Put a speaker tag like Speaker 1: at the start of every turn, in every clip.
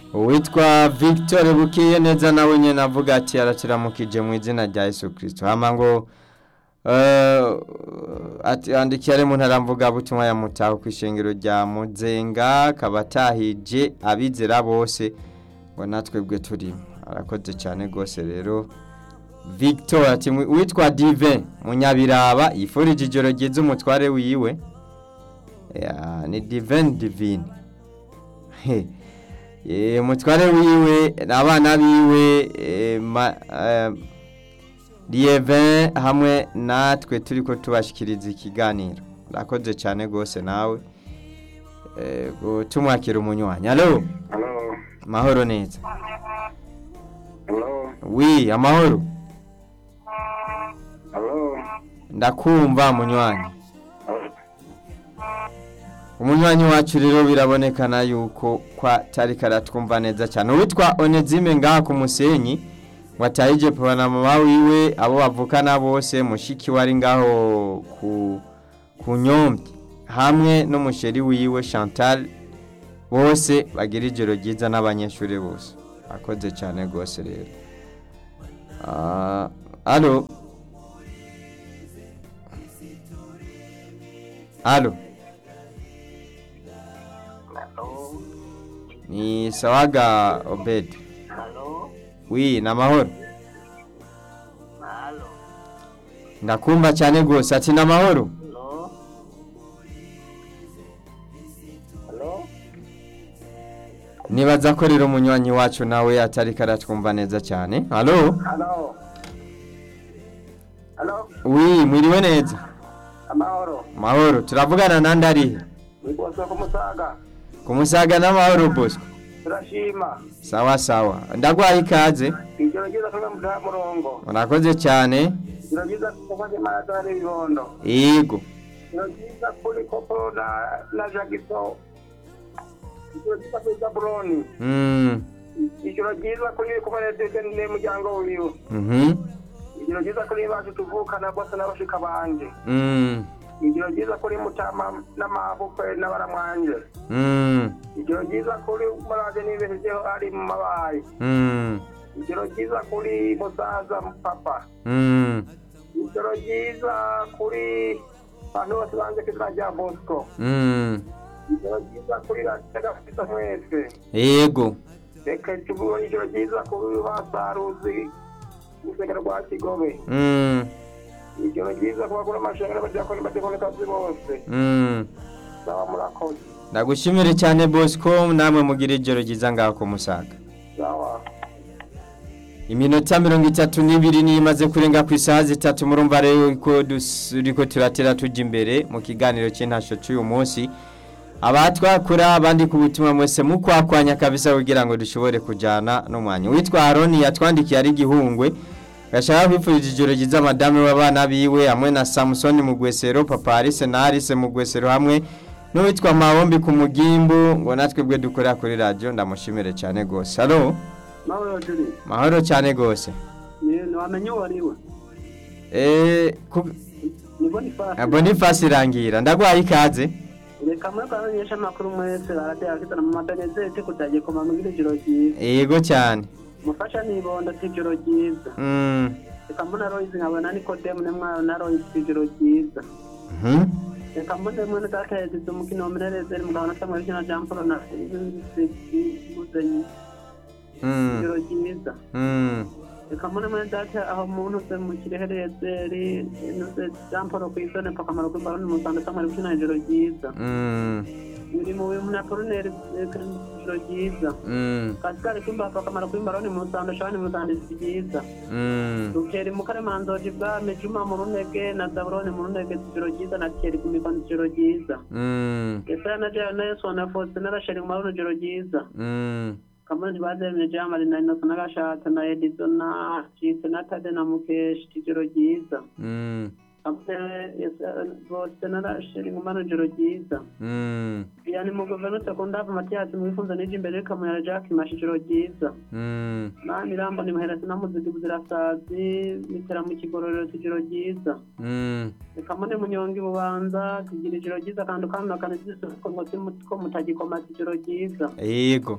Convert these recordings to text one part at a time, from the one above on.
Speaker 1: uwitwa victor bukiye neza nawe nyine avuga ati arakiramukije mu izina rya yesu kirisito hama ngo eh, ati andikiye ari mu ntaramvuga butumwa ya mutaho ku ishengero rya muzenga kabatahije abizera bose ngo natwe bwe turimo arakoze cyane rwose rero victor ati "Mwi- uwitwa dive munyabiraba yifurije ijoro ryiza umutware wiwe Ya, ni divine divine He. Eh, umutware wiwe abana biwe eh, ma- eh, Lievin hamwe natwe turi ko tubashikiriza ikiganiro urakoze cyane rwose nawe Eh, ngo tumwakira umunywanyi alo
Speaker 2: Hello.
Speaker 1: mahoro neza
Speaker 2: Hello.
Speaker 1: wi amahoro
Speaker 2: Hello.
Speaker 1: ndakumva munywanyi umunywanyi wacu rero birabonekana yuko kwa tari karatwumva neza cyane uwitwa onezime ngaha ku musenyi watahije papa na mama wiwe abo bavukana bose mushiki wari ngaho ku ku nyombye hamwe n'umusheri wiwe chantal bose bagira ijoro ryiza n'abanyeshuri bose akoze cyane rwose rero Ah, alo alo
Speaker 2: Hello.
Speaker 1: ni sawaga obed
Speaker 2: Hello.
Speaker 1: wi ni amahoro
Speaker 2: Hello.
Speaker 1: ndakumva cyane rwose ati ni amahoro
Speaker 2: Hello. Hello.
Speaker 1: nibaza ko rero umunywanyi wacu nawe atari karatwumva neza cyane halo
Speaker 2: Hello. Hello.
Speaker 1: wi mwiriwe neza
Speaker 2: Amahoro.
Speaker 1: mahoro turavugana nandi arihe
Speaker 2: Nikosa kumusaga.
Speaker 1: ku musaga n'amahoro bosco
Speaker 2: Turashima.
Speaker 1: sawa sawa ndagwaye ikaze
Speaker 2: Ijoro ryiza kuri mutaha murongo.
Speaker 1: urakoze cyane
Speaker 2: Ijoro ryiza kuko Imana atari ibibondo.
Speaker 1: yego
Speaker 2: Ijoro ryiza kuri Kopo na na Jagiso. Ijoro ryiza kuri Zaburoni.
Speaker 1: Mm,
Speaker 2: Ijoro ryiza kuri Kumanedede n'umuryango wiwe.
Speaker 1: mhm,
Speaker 2: Ijoro ryiza kuri bacu tuvukana bose n'abashika banje.
Speaker 1: mm,
Speaker 2: Ijoro ryiza kuri Mutama n'amabukwe n'abaramwanje.
Speaker 1: mm,
Speaker 2: Ijoro ryiza kuri Muraje n'ibihejeho ari mu mabaye.
Speaker 1: mm,
Speaker 2: Ijoro ryiza kuri Musaza Papa.
Speaker 1: mm,
Speaker 2: Ijoro ryiza kuri bantu bose banze ku izina rya Bosco.
Speaker 1: mm.
Speaker 2: Ijoro ryiza kuri Ratega Fisa mwese.
Speaker 1: yego
Speaker 2: Reka tubone ijoro ryiza kuri basaruzi urusengero rwa Kigobe.
Speaker 1: Mm,
Speaker 2: Ijoro ryiza ku bakuru amashanyarazi badiyakoni badekonekazi bose.
Speaker 1: mm.
Speaker 2: Sawa murakoze.
Speaker 1: ndagushimire cyane bosco namwe mugira ijoro ryiza ngaho ku musaga
Speaker 2: Sawa.
Speaker 1: iminota mirongo itatu n'ibiri niyo imaze kurenga ku isaha zitatu murumva rero ko turiko turatera tujya imbere mu kiganiro cy'intasho cy'uyu munsi abatwakura abandi ku butumwa mwese mukwakwanya kabisa kugira ngo dushobore kujyana n'umwanya witwa aroni yatwandikiye ari igihungwe gashaka kwifuriza ijoro ryiza madame w'abana biwe hamwe na samusoni mugwesero papa arise na arise mugwesero hamwe n'uwitwa mawombi ku mugimbu ngo natwe bwe dukorera kuri radiyo ndamushimire cyane rwose halo
Speaker 2: Nawe Juri.
Speaker 1: mahoro cyane rwose
Speaker 2: Ni wamenye uwo ari we.
Speaker 1: Eh, ku-
Speaker 2: Ni Boniface.
Speaker 1: Boniface irangira ndagwaye ikaze
Speaker 2: reka muri abamenyesha amakuru mwese baratera akizana mu madanezete kutagiye koma mugira ijoro ryiza
Speaker 1: yego cyane
Speaker 2: mufasha nibondo si ijoro ryiza
Speaker 1: Mm,
Speaker 2: reka mbona royizi nkabona nikodemu nemwayo na royizi si ijoro ryiza
Speaker 1: mhm,
Speaker 2: reka mbone mwene datahezize umukino wa minarezeri mugabana samuel kina jean paul na muzenyi
Speaker 1: mm,
Speaker 2: ijoro ryiza
Speaker 1: mm,
Speaker 2: reka mbone mwene data aho muntu se mu kireherezeri nuze jean paul ku isone pakamaro kw'imbaroni musanga samuel kina ijoro ryiza
Speaker 1: mm,
Speaker 2: biri mu bintu na polineri ijoro ryiza
Speaker 1: mm,
Speaker 2: kasikari kwimba pakamaro kw'imbaroni musanga shani musanga ryiza
Speaker 1: mm,
Speaker 2: rukeri mu karemanzoji bwame juma mu runege na zaburoni mu runege ijoro ryiza na keri ku mikono ijoro ryiza
Speaker 1: mm,
Speaker 2: Yesaya na Jaya na Yesu na Fose na Rasheli mu mabuno ijoro ryiza
Speaker 1: mm,
Speaker 2: kamwe ntibazemye Jamali na Inosa na Gashatse na Edizo na Cise na Tade na Mukeshi ijoro ryiza
Speaker 1: mm,
Speaker 2: kamwe Yesaya bose na Rasheli mu mabuno ijoro ryiza
Speaker 1: mm,
Speaker 2: yani mu guverinoma sekondavu Matiyasi mu bifunzo n'ije imbere Kamuyara Jack Mashi ijoro ryiza
Speaker 1: mm,
Speaker 2: na Mirambo ni muherasi na muziki buzirasazi mitera mu kigororero ijoro ryiza
Speaker 1: mm,
Speaker 2: reka mbone munyonga ibubanza tugira ijoro ryiza kandi ukanuna kandi zisuko ngo ko mutagikoma ijoro ryiza
Speaker 1: yego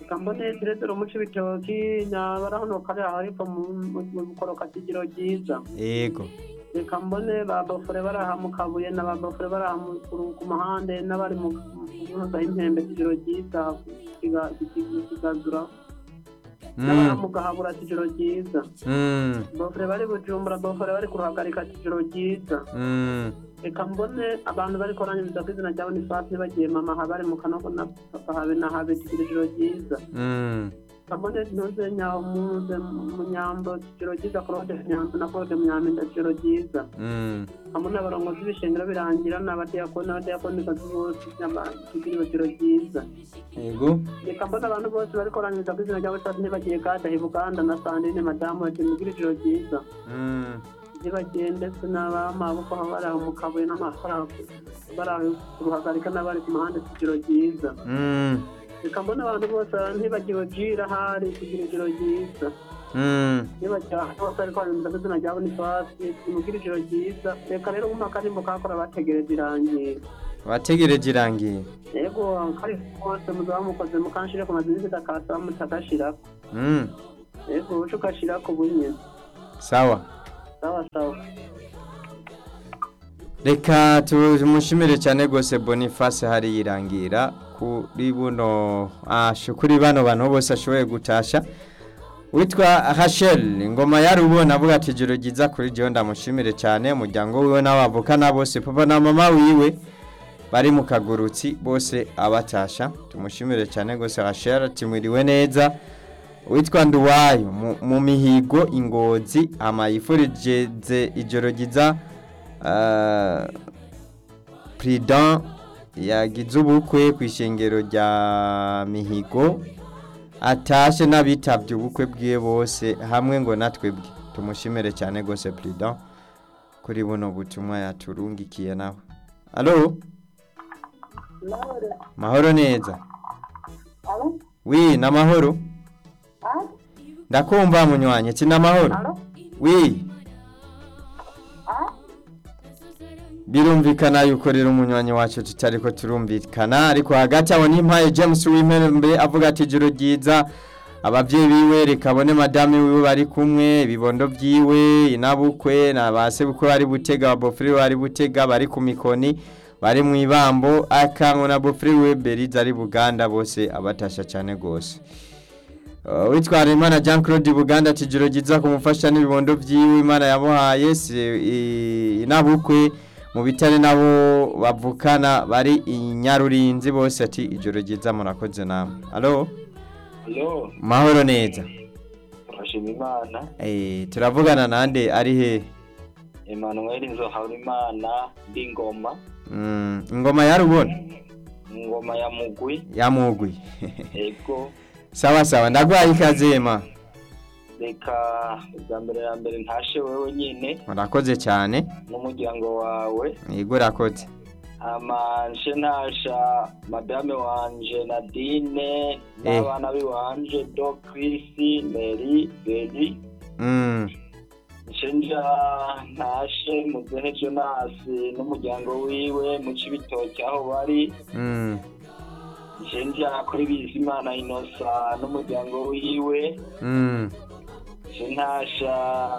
Speaker 2: reka mbone diretero muca ibitoki nabarahono kare aho ariko mu bukoroka kigiro ryiza
Speaker 1: yego
Speaker 2: reka mbone ba bofure baraha mu kabuye na ba bofure baraha mu- ku ku muhande n'abari mu muza impembe kigiro ryiza kiga- kiga- kigazura n'abari
Speaker 1: Mm,
Speaker 2: mu gahabura kigiro ryiza
Speaker 1: mm,
Speaker 2: bofure bari bujumbura bofure bari kuruhagarika kigiro ryiza
Speaker 1: mm,
Speaker 2: reka mbone abantu bari koranyiriza ku izina rya bonifasi bagiye mama ha bari mu kanogo na papa habe na habe kigiro ijoro ryiza
Speaker 1: mm,
Speaker 2: kabone ntuze nyawo muze mu nyambo kigiro ryiza claude nyambo na claude munyaminda kigiro ryiza
Speaker 1: mm.
Speaker 2: hamwe n'abarongozi b'ishengero birangira n'abadiyakoni n'abadiyakonikazi bose kigiro kigiro ryiza
Speaker 1: yego
Speaker 2: reka mbone abantu bose bari koranyiriza ku izina rya bonifasi ntibagiye kadaha buganda na sandine madamu bati mugire ijoro ryiza
Speaker 1: Mm,
Speaker 2: ntibagende ndetse n'abamaboko aho bari aho mu kabuye n'amakara bari aho kuruhagarika n'abari ku muhanda kigiro ryiza
Speaker 1: mm,
Speaker 2: reka mbona abantu bose ntibagiwe jira hari kugira ijoro ryiza
Speaker 1: mm.
Speaker 2: nibagiwe ahantu hose ariko harindira izina rya bonifasi tumugire ijoro ryiza reka rero mu akarimbo kakora bategereje irangira
Speaker 1: wategereje irangiye
Speaker 2: yego kari kose muzaba mukoze mukanshire ku mazina zidakasa mutagashirako
Speaker 1: Mm,
Speaker 2: yego uca ugashirako bunyene
Speaker 1: sawa
Speaker 2: sawa sawa
Speaker 1: reka tumushimire cyane rwose boniface hari yirangira kuri buno asho kuri bano bantu bose ashoboye gutasha witwa hashel ingoma yari ubona avuga ati ijoro ryiza kuri jyewe ndamushimire cyane umuryango wiwe n'abavukana bose papa na mama wiwe bari mu kagurutsi bose abatasha tumushimire cyane rwose hashel ati mwiriwe neza witwa nduwayo mu- mu mihigo ingozi amayifurigeze ijoro ryiza ah, Prudent yagize ubukwe ku ishengero rya mihigo atashe n'abitabye ubukwe bwiwe bose hamwe ngo natwe bwe tumushimire cyane rwose Prudent kuri buno butumwa yaturungikiye nawe alo mahoro neza wi n'amahoro ndakumva munywanye ati n'amahoro wi birumvikana yuko rero umunywanyi wacu tutari ko turumvikana ariko hagati aho n'impaye james w'impembe avuga ati ijoro ryiza ababyeyi biwe rikabone madame wiwe bari kumwe ibibondo byiwe inabukwe na ba sebukwe bari butega abofure bari butega bari ku mikoni bari mu ibambo akango na bofure we beriza ari buganda bose abatasha cyane rwose Uh, witwara imana jean claude buganda ati ijoro ryiza kumufasha n'ibibondo byiwe imana yamuhaye si i- inabukwe mu bitare nabo bavukana bari i nyarurinzi bose ati ijoro ryiza murakoze namwe alo
Speaker 3: Halo,
Speaker 1: mahoro neza
Speaker 3: turashima Imana.
Speaker 1: Eh, turavugana nande ari he
Speaker 3: Emmanuel Nzohabimana ndi ngoma,
Speaker 1: Mm, ingoma yarubona
Speaker 3: ngoma ya mugwi,
Speaker 1: yamugwi
Speaker 3: ego
Speaker 1: sawa sawa ndagwaye ikaze ma
Speaker 3: reka bwa mbere ya mbere ntashe wewe nyine
Speaker 1: murakoze cyane
Speaker 3: n'umuryango wawe
Speaker 1: yego urakoze
Speaker 3: amanje ntasha madame wanje Nadine n'abana biwanje Do Chris Mary Beri
Speaker 1: Mm,
Speaker 3: Shenja ntashe muzehe Jonas n'umuryango wiwe mu Cibitoke aho bari
Speaker 1: mm,
Speaker 3: Shenja kuri Bizimana Inosa n'umuryango wiwe
Speaker 1: mm,
Speaker 3: Shentasha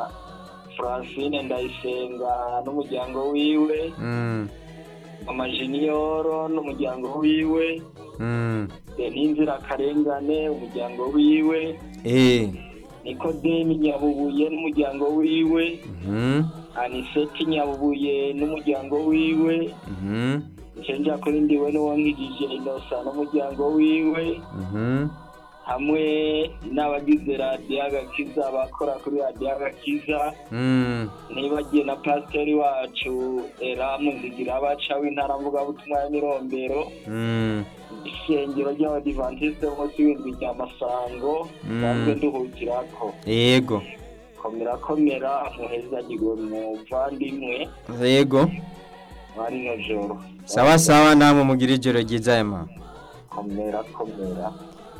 Speaker 3: Francine Ndayisenga n'umuryango wiwe
Speaker 1: mm,
Speaker 3: Mama Junior n'umuryango wiwe
Speaker 1: mm.
Speaker 3: Deninzira Karengane umuryango wiwe
Speaker 1: Eh,
Speaker 3: Nikodemi Nyabubuye n'umuryango wiwe
Speaker 1: mhm,
Speaker 3: Aniseti Nyabubuye n'umuryango wiwe
Speaker 1: mhm,
Speaker 3: Shenja kuri ndiwe n'uwankijije Inosa n'umuryango wiwe
Speaker 1: mhm.
Speaker 3: hamwe n'abagize radiyo agakiza abakora kuri radiyo agakiza
Speaker 1: Mm,
Speaker 3: nibagiye na pasiteri wacu eramu zigira abaca w'intara mvugabutumwa ya mirombero
Speaker 1: mm,
Speaker 3: ishengero ry'abadivantisite b'umunsi w'indwi rya masango
Speaker 1: Mm.
Speaker 3: sanzwe nduhukirako
Speaker 1: yego
Speaker 3: komera komera muhezagirwe muvandimwe
Speaker 1: yego
Speaker 3: mwari no joro
Speaker 1: sawa sawa namwe mugira ijoro ryiza ema
Speaker 3: komera komera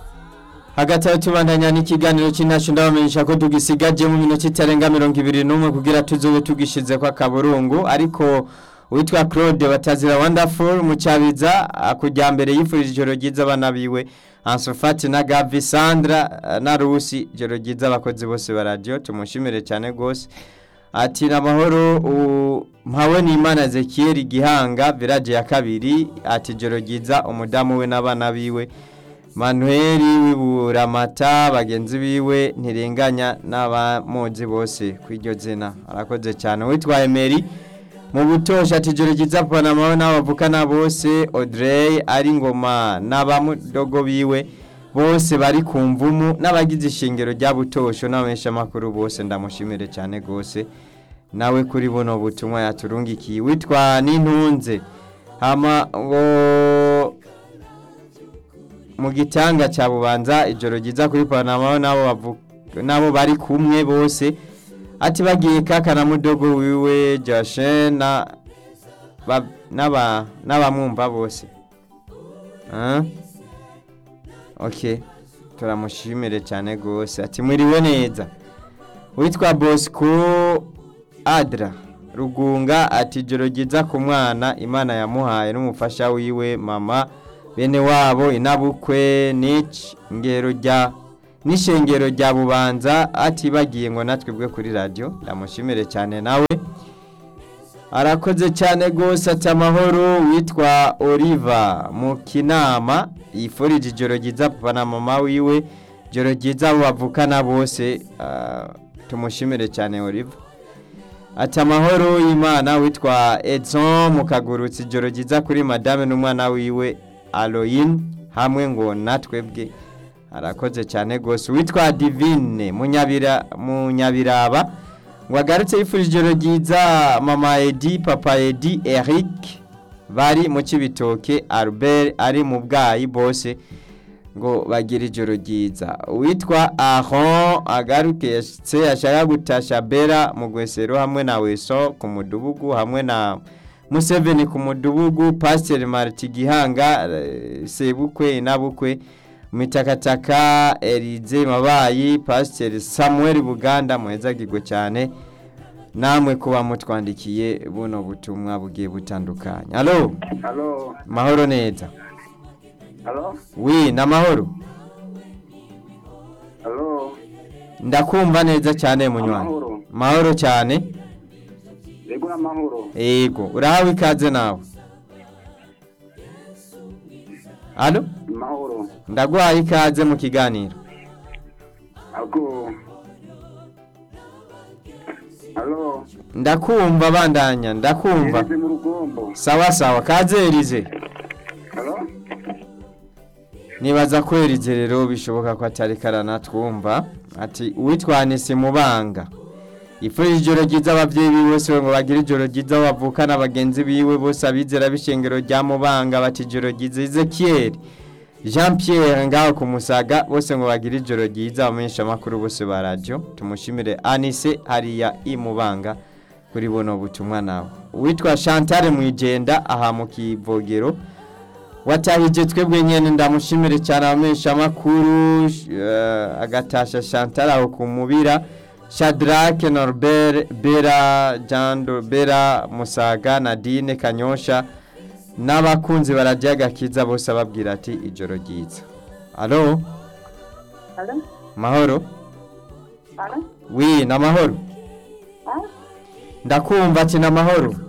Speaker 1: hagati aho tubandanya n'ikiganiro cy'intacu ndabamenyesha ko tugisigaje mu minota itarenga mirongo ibiri n'umwe kugira tuzobe tugishize kwa kaburungu ariko uwitwa claude batazira wonderful mu cyabiza kujya mbere yifurije ijoro ryiza abana biwe ansufati na gavi sandra eh, na rusi ijoro ryiza abakozi bose ba radiyo tumushimire cyane rwose ati ni amahoro u- mpawe n'imana ezekiyeli gihanga village ya kabiri ati ijoro ryiza umudamu we n'abana biwe manuel w'iburamata bagenzi biwe ntirenganya n'abamuzi bose ku iryo zina arakoze cyane witwa emeri mu butosha ati ijoro ryiza panama n'abavukana bose audrey ari ngoma n'abamudogo biwe bose bari ku mvumu n'abagize ishingiro rya butosho n'abamenyeshamakuru bose ndamushimire cyane rwose nawe kuri buno butumwa yaturungikiye witwa n'intunze hama ngo mu gitanga cya bubanza ijoro ryiza kuri panama n'abo bavu- n'abo bari kumwe bose ati bagiye kaka na mudogo wiwe Joshe na ba- n'aba n'abamwumva bose Ah? ok turamushimire cyane rwose ati mwiriwe neza witwa bosco adra rugunga ati ijoro ryiza ku mwana imana yamuhaye n'umufasha wiwe mama bene wabo inabukwe nici ngero rya n'ishengero rya bubanza ati bagiye ngo natwe bwe kuri radiyo ndamushimire cyane nawe arakoze cyane rwose ati amahoro witwa oliva mu kinama yifurije ijoro ryiza papa na mama wiwe ijoro ryiza abo bavukana bose ah, tumushimire cyane oliva ati amahoro y'imana witwa edson mukagurutse ijoro ryiza kuri madame n'umwana wiwe aloyin hamwe ngo natwebwe arakoze cyane rwose witwa divine munyabira munyabiraba ngo agarutse yifurije ijoro ryiza mama edi papa edi eric bari mu kibitoke albert ari mu bwayi bose ngo bagire ijoro ryiza uwitwa aron agaruke yashitse yashaka gutasha bera mu gwesero hamwe na weso ku mudugudu hamwe na museveni ku mudugudu pasiteri mariti gihanga eh, sebukwe inabukwe mitakataka erize mabayi pasiteri samuel buganda muhezagirwe cyane namwe kuba mutwandikiye buno butumwa bugiye butandukanye alo
Speaker 3: halo
Speaker 1: mahoro neza
Speaker 3: halo
Speaker 1: wi ni amahoro
Speaker 3: halo
Speaker 1: ndakumva neza cyane munywanyi
Speaker 3: Amahoro.
Speaker 1: mahoro cyane
Speaker 3: yego n'amahoro
Speaker 1: yego urahawe ikaze nawe alo
Speaker 3: amahoro
Speaker 1: ndaguhaye ikaze mu kiganiro
Speaker 3: ako halo
Speaker 1: ndakumva bandanya ndakumva
Speaker 3: ngeze mu rugombo
Speaker 1: sawa sawa kaze erize
Speaker 3: halo
Speaker 1: nibaza ko erize rero bishoboka ko atari karana twumva ati uwitwa Anise Mubanga ifurije ijoro ryiza ababyeyi biwe bose ngo bagire ijoro ryiza aho bavukana bagenzi biwe bose abizera b'ishengero rya Mubanga bati ijoro ryiza Ezekiel Jean Pierre ngaho ku Musaga bose ngo bagire ijoro ryiza abamenyesha amakuru bose ba radio tumushimire Anise hariya i Mubanga kuri buno butumwa nawe uwitwa Chantal Mwijenda aha mu kivogero watahije twebwe nyene ndamushimire cyane abamenyesha amakuru uh, agatasha Chantal aho kumubira Shadrack Norbert Bera Jando Bera Musaga Nadine Kanyosha n'abakunzi barajya gakiza bose ababwira ati ijoro ryiza alo
Speaker 2: Alo?
Speaker 1: mahoro
Speaker 2: Alo?
Speaker 1: wi namahoro
Speaker 2: Ah?
Speaker 1: ndakumva ati namahoro